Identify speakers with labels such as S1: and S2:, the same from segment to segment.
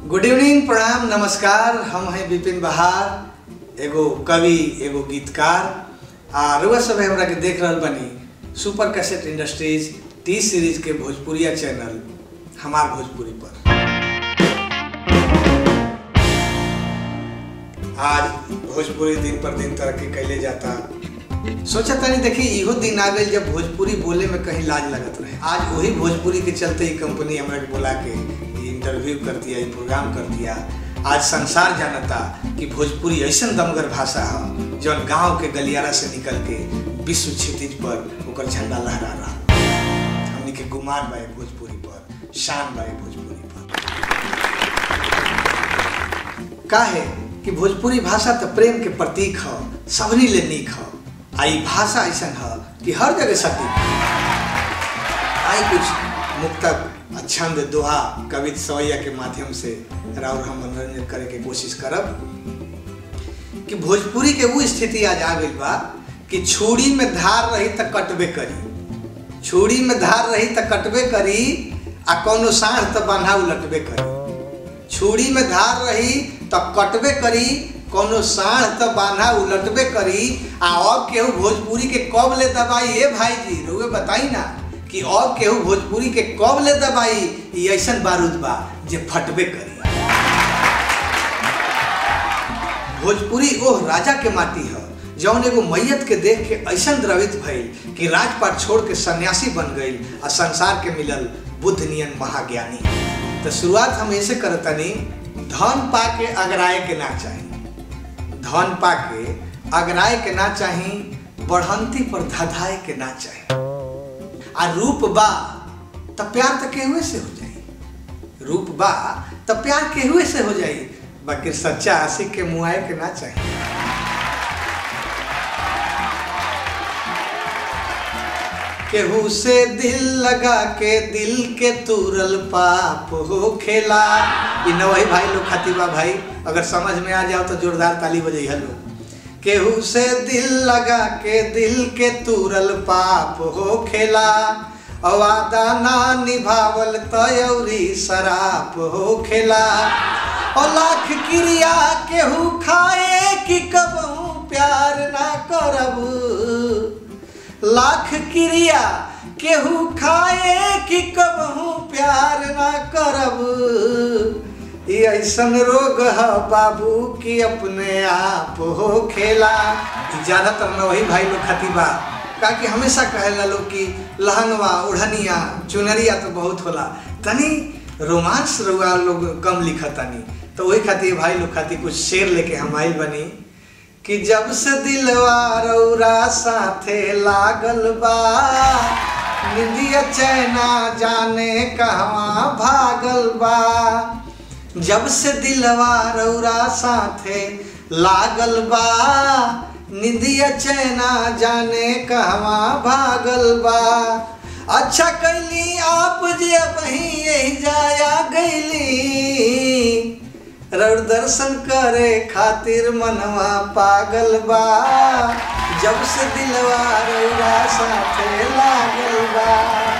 S1: good evening प्रणाम नमस्कार हम हैं विपिन बहार एगो कवि एगो गीतकार आ रुआ सब हमरा के देख रहल बनी super cassette industries T series के भोजपुरिया चैनल हमार भोजपुरी पर आज भोजपुरी दिन पर दिन तरक्की कैले जाता सोचा तनी देखी इहो दिन आ गई जब भोजपुरी बोले में कहीं लाज लगत रहे आज वही भोजपुरी के चलते ही कंपनी हमरा के बुला के ये इंटरव्यू कर दिया ये प्रोग्राम कर दिया आज संसार जानता कि भोजपुरी ऐसा दमगर भाषा है जौन गांव के गलियारा से निकल के विश्व क्षितिज पर ओकर झंडा लहरा रहा हमनी के गुमान बाए भोजपुरी पर शान बाए भोजपुरी पर का है कि भोजपुरी भाषा तो प्रेम के प्रतीक ह सबनी ले नीक ह आ ई भाषा ऐसा है कि हर जगह सटीक आई कुछ मुक्तक आ छंद दोहा कवित सवैया के माध्यम से राउर हम मनोरंजन करे के कोशिश करब कि भोजपुरी के वो स्थिति आज आ गई बा कि छुरी में धार रही त कटबे करी छुरी में धार रही त कटबे करी आ कोनो साढ़ त बांधा उलटबे करी छुरी में धार रही त कटबे करी कोनो साढ़ त बांधा उलटबे करी आ अब केहू भोजपुरी के कब ले दबाई ए भाई जी रुए बताई ना कि अब केहू भोजपुरी के कब ले दबाई ई ऐसन बारूद बा जे फटबे करी भोजपुरी ओह राजा के माटी है जौन एगो मैयत के देख के ऐसा द्रवित भइल कि राजपाट छोड़ के सन्यासी बन गई आ संसार के मिलल बुद्ध नियन महाज्ञानी तो शुरुआत हम ऐसे करतनी धन पा के अगराए के ना चाही धन पा के अगराए के ना चाही बढ़ंती पर धधाए के ना चाही आ रूप बा त प्यार त केहुए से हो जाई रूप बा त प्यार केहुए से हो जाई बाकी सच्चा आशिक के मुआए के ना चाही केहू से दिल लगा के दिल के तुरल पाप हो खेला इ नवही भाई लोग खातिबा भाई अगर समझ में आ जाओ तो जोरदार ताली बजाई हलो केहू से दिल लगा के दिल के तुरल पाप हो खेला अवादा ना निभावल तयौरी शराप हो खेला और लाख क्रिया केहू खाए कि कबहू प्यार ना करब लाख क्रिया केहू खाए कि कबहू प्यार ना करब ई ऐसन रोग है बाबू कि अपने आप हो खेला ई ज्यादातर न वही भाई लोग खातिबा का कि हमेशा कहेला लोग कि लहंगवा ओढ़निया चुनरिया तो बहुत होला तनी रोमांस रुआ लोग कम लिखतानी तो वही खातिर भाई लोग खातिर कुछ शेर लेके हम आइल बनी कि जब से दिलवा रौरा साथे लागल बा निंदिया चैना जाने कहवा भागल बा जब से दिलवा रौरा साथे लागल बा निंदिया चैना जाने कहवा भागल बा अच्छा कैली आप जे वही यही जाया गईली रौर दर्शन करे खातिर मनवा पागल बा जब से दिलवा रौरा साथे लागल बा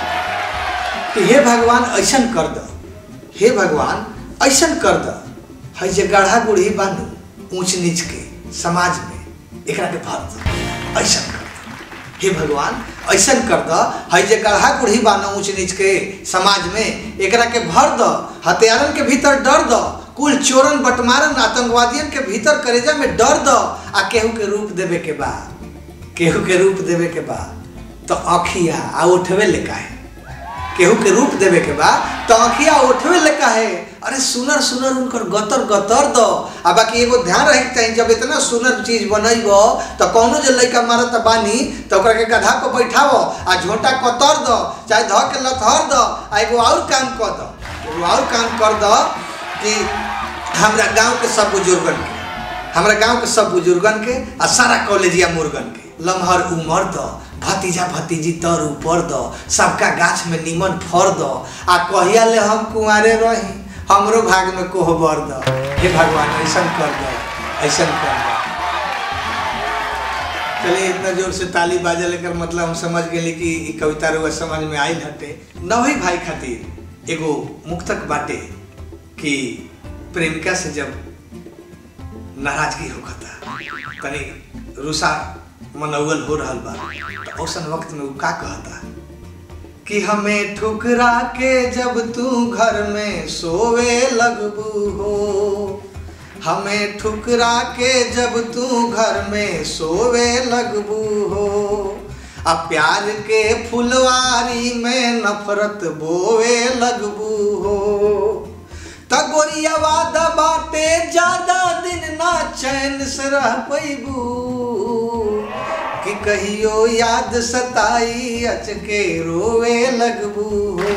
S1: कि हे भगवान ऐसन कर द हे भगवान ऐसन कर द है जे गढ़ा गुढ़ी बानू ऊंच नीच के समाज में एकरा के भर द ऐसन कर द हे भगवान ऐसन कर द है जे गढ़ा गुढ़ी बानू ऊंच नीच के समाज में एकरा के भर द हथियारन के भीतर डर द कुल चोरन बटमारन आतंकवादियन के भीतर करेजा में डर द आ केहू के रूप देवे के बा केहू के रूप देवे के बा तो अखिया आ उठवे लेका है केहू के रूप देवे के बा तो अखिया उठवे लेका है अरे सुनर सुनर उनकर गतर गतर दो आ बाकी एगो ध्यान रहे के चाहिए जब इतना सुनर चीज बनैबो तो कौनो जो लड़का मारत बानी तो ओकरा के गधा पर बैठावो आ झोटा कतर दो चाहे ध के लथर दो आ एगो और काम कर दो एगो और काम कर दो कि हमरा गांव के सब बुजुर्गन के हमरा गांव के सब बुजुर्गन के आ सारा कॉलेजिया मुर्गन के लम्हर उमर द भतीजा भतीजी तर ऊपर द सबका गाछ में निमन फर द आ कहिया ले हम कुंवारे रही हमरो भाग में कोहबर द हे भगवान ऐसन कर दो ऐसन कर दो चलिए इतना जोर से ताली बाजे लेकर मतलब हम समझ गए कि ई कविता रुआ समझ में आइल हटे नवही भाई खातिर एगो मुक्तक बाटे कि प्रेमिका से जब नाराजगी होखता तनी रुसा मनौवल हो रहल बा तो औसन वक्त में उ का कहता कि हमें ठुकरा के जब तू घर में सोवे लगबू हो हमें ठुकरा के जब तू घर में सोवे लगबू हो आ प्यार के फुलवारी में नफरत बोवे लगबू हो त गोरियावा दबाते ज्यादा दिन ना चैन से रह पैबू कि कहियो याद सताई अचके रोवे लगबू हो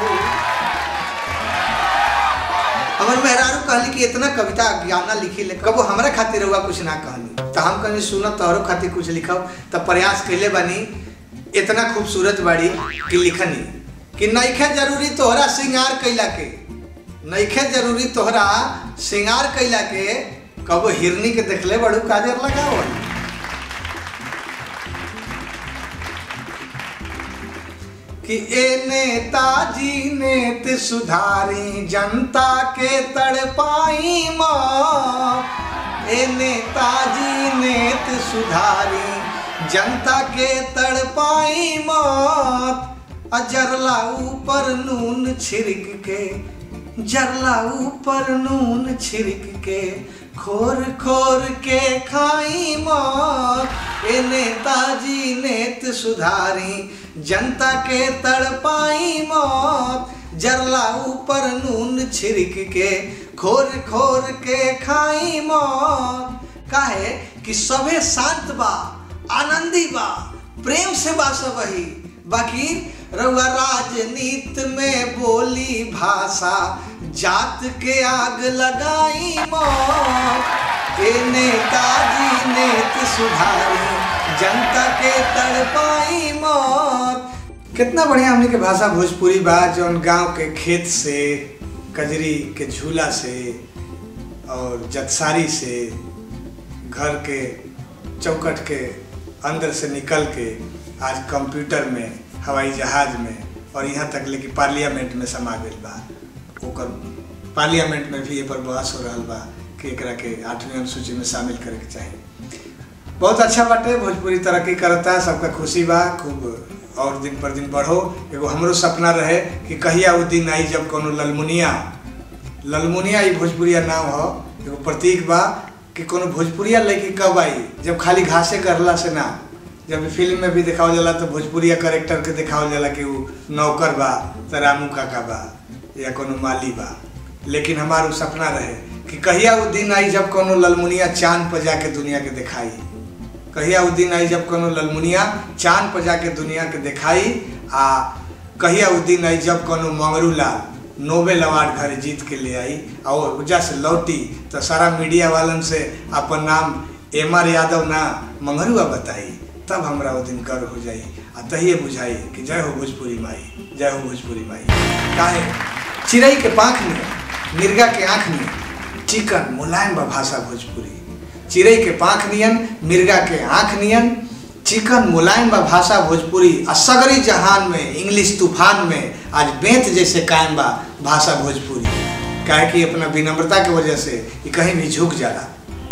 S1: हमर मेहरारू कहली कि इतना कविता गाना लिखी ले कबो हमरा खातिर हुआ कुछ ना कहनी तो हम कहनी सुन तोहरो खातिर कुछ लिखब तो प्रयास कैले बानी इतना खूबसूरत बाड़ी कि लिखनी कि नइखे जरूरी तोहरा श्रृंगार कैला के नइखे जरूरी तोहरा श्रृंगार कैला के कबो हिरनी के देखले बड़ू काजर लगावल कि ए नेताजी नेत सुधारी जनता के तड़पाई माँ ए नेताजी नेत सुधारी जनता के तड़पाई मौत अजरला ऊपर नून छिड़क के जरला ऊपर नून छिड़क के खोर खोर के खाई मौत ए नेताजी नेत सुधारी जनता के तड़पाई मौत जरला ऊपर नून छिड़क के खोर खोर के खाई मौत काहे कि सभे शांत बा आनंदी बा प्रेम से बा सब वही बाकी रउआ राजनीत में बोली भाषा जात के आग लगाई मौत ए नेताजी नेत सुधारी जनता के तड़पाई मौत कितना बढ़िया हमने के भाषा भोजपुरी बा जौन गांव के खेत से कजरी के झूला से और जतसारी से घर के चौकट के अंदर से निकल के आज कंप्यूटर में हवाई जहाज में और यहाँ तक ले कि पार्लियामेंट में समा गई बा ओकर पार्लियामेंट में भी ये पर बहस हो रहा बा कि एकरा के आठवीं अनुसूची में शामिल करे के चाही बहुत अच्छा बाटे भोजपुरी तरक्की करता सबका खुशी बा खूब और दिन पर दिन बढ़ो एगो हमरो सपना रहे कि कहिया वो दिन आई जब कोनो ललमुनिया ललमुनिया ई भोजपुरिया नाम हो एगो प्रतीक बा कि कोनो भोजपुरिया लड़की कब आई जब खाली घासे करला से ना जब फिल्म में भी दिखावल जाला तो भोजपुरिया करेक्टर के दिखावल जाला कि वो नौकर बा तो रामू काका बा या कोनो माली बा लेकिन हमार वो सपना रहे कि कहिया वो दिन आई जब कोनो ललमुनिया चांद पर जाके दुनिया के दिखाई कहिया वो दिन आई जब कोनो ललमुनिया चांद पर जाके दुनिया के दिखाई आ कहिया वो दिन आई जब कोनो मंगरू लाल नोबेल अवार्ड घर जीत के ले आई और वजह से लौटी तो सारा मीडिया वालन से अपन नाम एम आर यादव ना मंगरुआ बताई तब हमरा वो दिन गर्व हो जाई आ तहिए बुझाई कि जय हो भोजपुरी माई जय हो भोजपुरी माई काहे चिड़ई के पाँख में मिर्गा के आँख में चिकन मुलायम बा भाषा भोजपुरी चिड़ई के पाँख नियन मिर्गा के आँख नियन चिकन मुलायम बा भाषा भोजपुरी आ सगरी जहान में इंग्लिश तूफान में आज बेंत जैसे कायम बा भाषा भोजपुरी काहे कि अपना विनम्रता के वजह से ये कहीं भी झुक जाला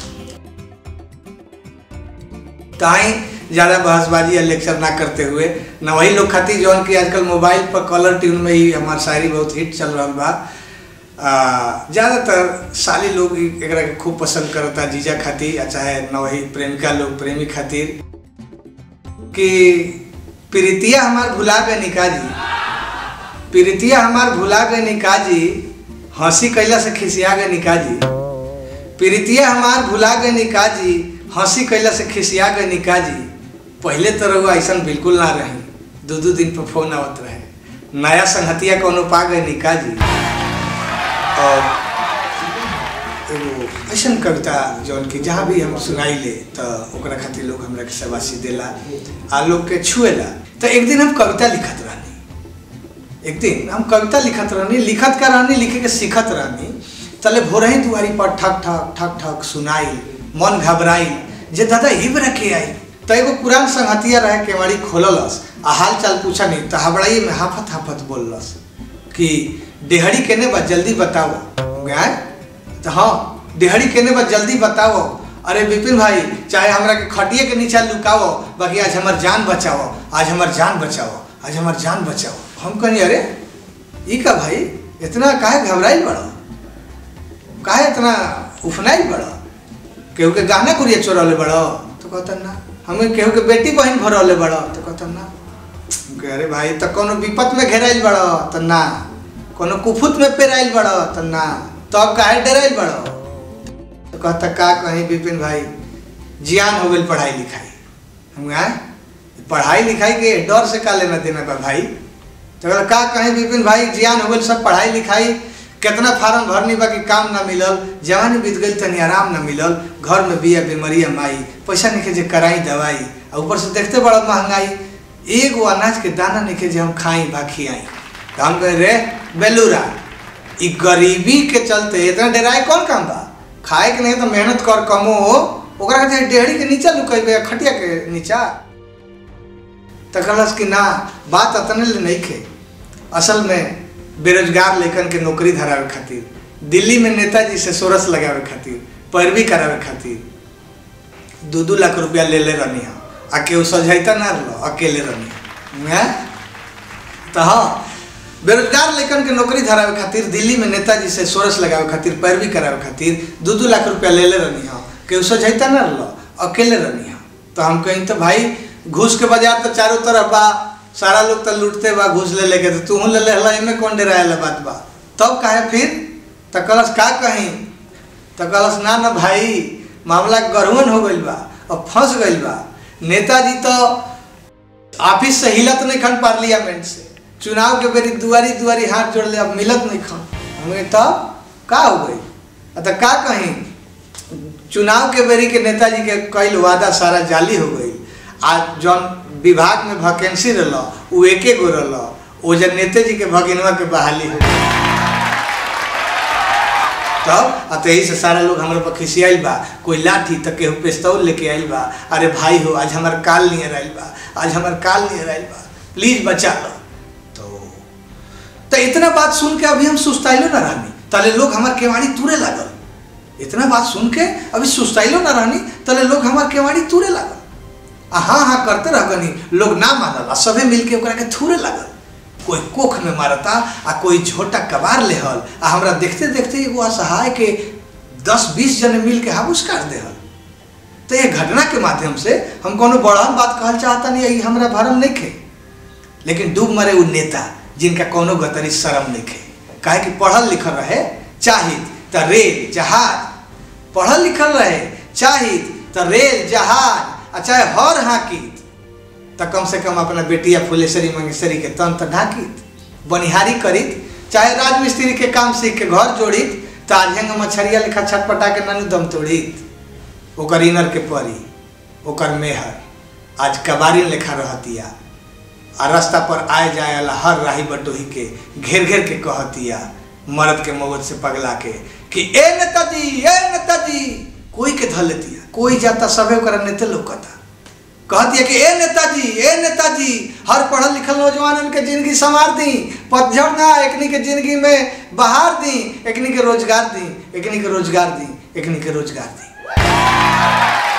S1: ताई ज़्यादा बहसबाजी या लेक्चर ना करते हुए न वही लोग खातिर जौन कि आजकल मोबाइल पर कलर ट्यून में ही हमार शायरी बहुत हिट चल रहा बा ज़्यादातर साली लोग एकरा के खूब पसंद करता जीजा खातिर या चाहे न वही प्रेमिका लोग प्रेमी खातिर कि प्रीतिया हमार भुला गए निका जी प्रीतिया हमार भुला गए निका जी हंसी कैला से खिसिया गए निका जी प्रीतिया हमार भुला गए निका जी हंसी कैला से खिसिया गए निका जी पहले तो रहुआ ऐसा बिल्कुल ना रही दो दो दिन पर फोन आवत रहे नया संगतिया कोनो पा गए निका जी और एगो ऐसा कविता जौन कि जहाँ भी हम सुनाई ले तो ओकरा खातिर लोग हमरा के शाबाशी देला आ लोग के छुएला तो एक दिन हम कविता लिखत रहनी एक दिन हम कविता लिखत रहनी लिखत का रहनी लिखे के सीखत रहनी तले भोरही दुआरी पर ठक ठक ठक ठक सुनाई मन घबराई जे दादा हिब रखे आई तो एगो पुरान संगतिया रहे केवाड़ी खोललस आ हाल चाल पूछा नहीं तो हबड़ाई में हाफत हाफत बोललस कि डेहड़ी केने बा जल्दी बताओ गए तो हाँ डेहरी केने बा जल्दी बताओ अरे विपिन भाई चाहे हमरा के खटिए के नीचा लुकाओ बाकी आज हमार जान बचाओ आज हमार जान बचाओ आज हमार जान बचाओ हम कहीं अरे ई का भाई इतना काहे घबराइल बड़ा काहे इतना उफनाइल बड़ा केहू के गहना कुरिया चोरौले बड़ो तो कहता ना हमें केहू के बेटी बहन भरौले बड़ो तो कहता ना हम कहे, अरे भाई तो कोनो विपत में घेराइल बड़ो तो ना कोनो कुफुत में पेराइल बड़ो तो ना तब काहे डराइल बड़ो तो कहता का कहीं विपिन भाई जियान हो गई पढ़ाई लिखाई हम कहा पढ़ाई लिखाई के डर से का लेना देना बा भाई तो कहता, का कहीं विपिन भाई जियान हो गई सब पढ़ाई लिखाई कितना फार्म भरनी बा कि काम ना मिलल जवानी बीत गई तनी आराम ना मिलल घर में बिया बीमारी माई पैसा नहीं जे कराई दवाई आ ऊपर से देखते बड़ा महंगाई एगो अनाज के दाना नहीं जे हम खाई बा खियाई तो हम कहे रे बेलूरा ई गरीबी के चलते इतना डराए कौन काम बा खाए के नहीं तो मेहनत कर कमो ओकरा खातिर डेहरी के नीचा लुकेबे खटिया के नीचा तो कहलस कि ना बात अतने ले नहीं खे असल में बेरोजगार लेखन के नौकरी धरावे खातिर दिल्ली में नेताजी से सोरस लगावे खातिर पैरवी करावे खातिर दू दू लाख रुपया ले ले रहनी है आ केहू सझैता ना रहो अकेले रहनी है तो हाँ बेरोजगार लेखन के नौकरी धरावे खातिर दिल्ली में नेताजी से सोरस लगावे खातिर पैरवी करावे खातिर दू दू लाख रुपया ले ले रहनी है केहू सझैता ना रहो अकेले रहनी है तो हम कहीं तो भाई घूस के बाजार तो चारों तरफ बा सारा लोग तो लूटते बा घूस ले लेके तो तू ले ले हला एमे कौन डराए बात बा तब काहे फिर तो कलस का कहीं तो कलस ना ना भाई मामला गढ़वन हो गइल बा और फंस गइल बा नेताजी तो ऑफिस से हिलत नहीं खन पार्लियामेंट से चुनाव के बेरी दुआरी दुआरी हाथ जोड़ ले अब मिलत नहीं खन हमें तब का हो गई तो का कहीं चुनाव के बेरी के नेताजी के कई वादा सारा जाली हो गई आज जौन विभाग में वैकेंसी रहा वो एके गो रहा वो जब नेता जी के भगिनवा के बहाली हो तब आ तो यही से सारा लोग हमारे पर खिसियाइल बा कोई लाठी तो केहू पिस्तौल लेके आइल बा अरे भाई हो आज हमार काल नियर आइल बा आज हमार काल नियर आइल बा प्लीज बचा लो तो तो इतना बात सुन के अभी हम सुस्ताइलो ना रहनी तले लोग हमार केवाड़ी तुरे लागल इतना बात सुन के अभी सुस्ताइलो ना रहनी तले लोग हमार केवाड़ी तुरे लागल आ हाँ हाँ करते रह गनी लोग ना मानल आ सभे मिलके ओकरा के थूरे लागल कोई कोख में मारता आ कोई झोटा कबार लेहल आ हमरा देखते देखते एगो असहाय के दस बीस जने मिल के हाबूस काट देहल तो ये घटना के माध्यम से हम कोनो बड़हन बात कहल चाहता नहीं यही हमरा भरम नहीं खे लेकिन डूब मरे उ नेता जिनका कोनो गतरी शर्म नहीं खे काहे कि पढ़ल लिखल रहे चाहित त रेल जहाज पढ़ल लिखल रहे चाहित त रेल जहाज आ चाहे हर हाकित त कम से कम अपना बेटिया फुलेश्वरी मंगेश्वरी के तन त ढाकित बनिहारी करित चाहे राजमिस्त्री के काम सीख के घर जोड़ित त आझेंग मछरिया लिखा छटपटा के ननु दम तोड़ित ओकर इनर के परी ओकर मेहर आज कबारी लेखा रहतिया आ रास्ता पर आए जाए वाला हर राही बटोही के घेर घेर के कहतिया मर्द के मौत से पगला के कि ए नेताजी ए नेताजी कोई के धर लेतिया कोई जाता सबे ओकरा नेते लौकता कहतिया कि ए नेताजी ए नेताजी हर पढ़ल लिखल नौजवानन के जिंदगी संवार दी पतझड़ ना एकनी के जिंदगी में बहार दी एकनी के रोजगार दी एकनी के रोजगार दी एकनी के रोजगार दी